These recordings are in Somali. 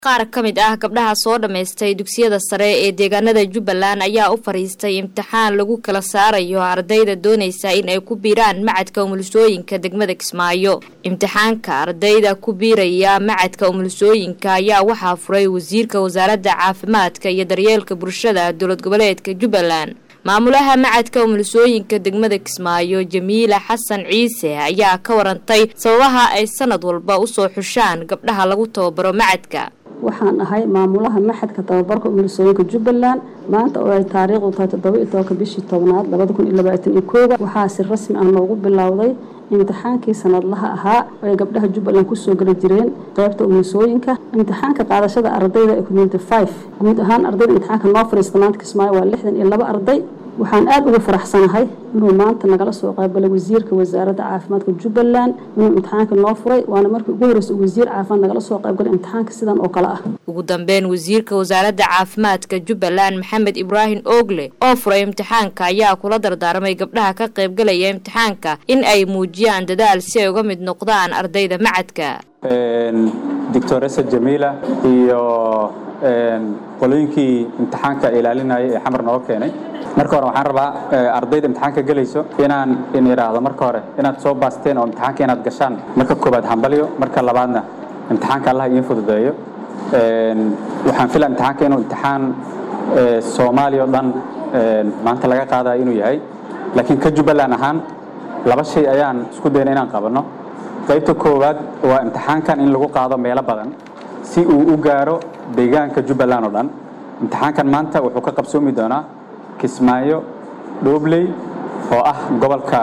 qaar ka mid ah gabdhaha soo dhammaystay dugsiyada sare ee deegaanada jubbaland ayaa u fadhiistay imtixaan lagu kala saarayo ardayda doonaysa in ay ku biiraan macadka umulisooyinka degmada kismaayo imtixaanka ardayda ku biiraya macadka umulisooyinka ayaa waxaa furay wasiirka wasaaradda caafimaadka iyo daryeelka bulshada dowlad goboleedka jubbaland maamulaha macadka umulisooyinka degmada kismaayo jamiila xasan ciise ayaa ka warantay sababaha ay sanad walba usoo xushaan gabdhaha lagu tababaro macadka waxaan ahay maamulaha maxadka tababarka umulisooyinka jubbaland maanta oo ay taariikhdu tahay toddoba iyo tobanka bishii tobnaad labada kun iyo labaatan iyo kooda waxaa si rasmi ah noogu bilowday imtixaankii sanadlaha ahaa oo ay gabdhaha jubbaland kusoo geli jireen qaybta umulisooyinka imtixaanka qaadashada ardayda ee community five guud ahaan ardayda imtixaanka noo fariista maanta kismaayo waa lixdan iyo laba arday waxaan aada uga faraxsanahay inuu maanta nagala soo qaybgalay wasiirka wasaaradda caafimaadka jubbaland inuu imtixaanka noo furay waana markii ugu horreysa wasiir caafimaad nagala soo qaybgalay imtixaanka sidan oo kale ah ugu dambeyn wasiirka wasaaradda caafimaadka jubbaland maxamed ibraahim oogle oo furay imtixaanka ayaa kula dardaarmay gabdhaha ka qaybgalaya imtixaanka in ay muujiyaan dadaal si ay uga mid noqdaan ardayda macadka doctoresa jamiila iyo qolooyinkii imtixaanka ilaalinaya ee xamar nooga keenay marka hore waxaan rabaa ardayda imtixaanka gelayso inaan in idhaahdo marka hore inaad soo baasteen oo imtixaanka inaad gashaan marka koobaad hambalyo marka labaadna imtixaanka allah idiin fududeeyo waxaan filaa imtixaanka inuu imtixaan soomaaliya o dhan maanta laga qaadayo inuu yahay laakiin ka jubbaland ahaan laba shay ayaan isku dayna inaan qabanno qaybta koowaad waa imtixaankan in lagu qaado meelo badan si uu u gaaro deegaanka jubbaland oo dhan imtixaankan maanta wuxuu ka qabsoomi doonaa kismaayo dhoobley oo ah gobolka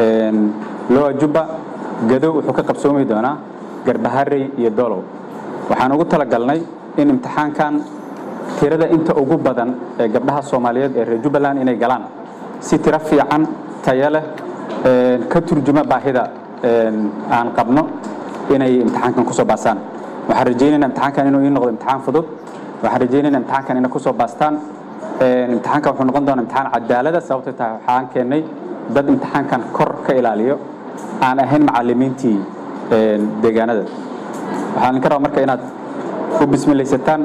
loa jubba gadow wuxuu ka qabsoomi doonaa garbaharey iyo dolow waxaan ugu talagalnay in imtixaankan tirada inta ugu badan ee gabdhaha soomaaliyeed ee reer jubbaland inay galaan si tiro fiican tayo leh ka turjuma baahida aan qabno inay imtixaankan kusoo baastaan waxaan rajaynayna imtixaankan inuu ii noqdo imtixaan fudud waxaan rajaynayna imtixaankan inay kusoo baastaan imtixaankan wuxuu noqon doonaa imtixaan cadaalada sababtay tahay waxaan keennay dad imtixaankan kor ka ilaaliyo aan ahayn macallimiintii deegaanada waxaan idinka rabaa marka inaad u bismilaysataan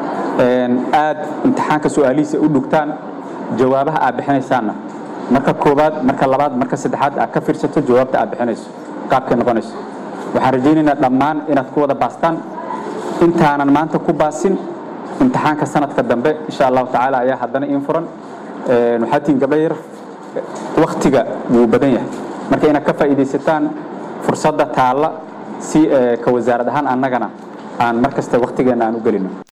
aad imtixaanka su-aalihiisa u dhugtaan jawaabaha aad bixinaysaanna marka koowaad marka labaad marka saddexaad aad ka fiirsato jawaabta aad bixinayso qaabkay noqonayso waxaan rajaynaynaa dhammaan inaad ku wada baastaan intaanan maanta ku baasin imtixaanka sanadka dambe insha allahu tacaala ayaa haddana iin furan waxaa tihiin gabdho yar waktiga wuu badan yahay marka inaad ka faa'iidaysataan fursadda taalla si ka wasaarad ahaan annagana aan mar kasta waktigeenna aan u gelino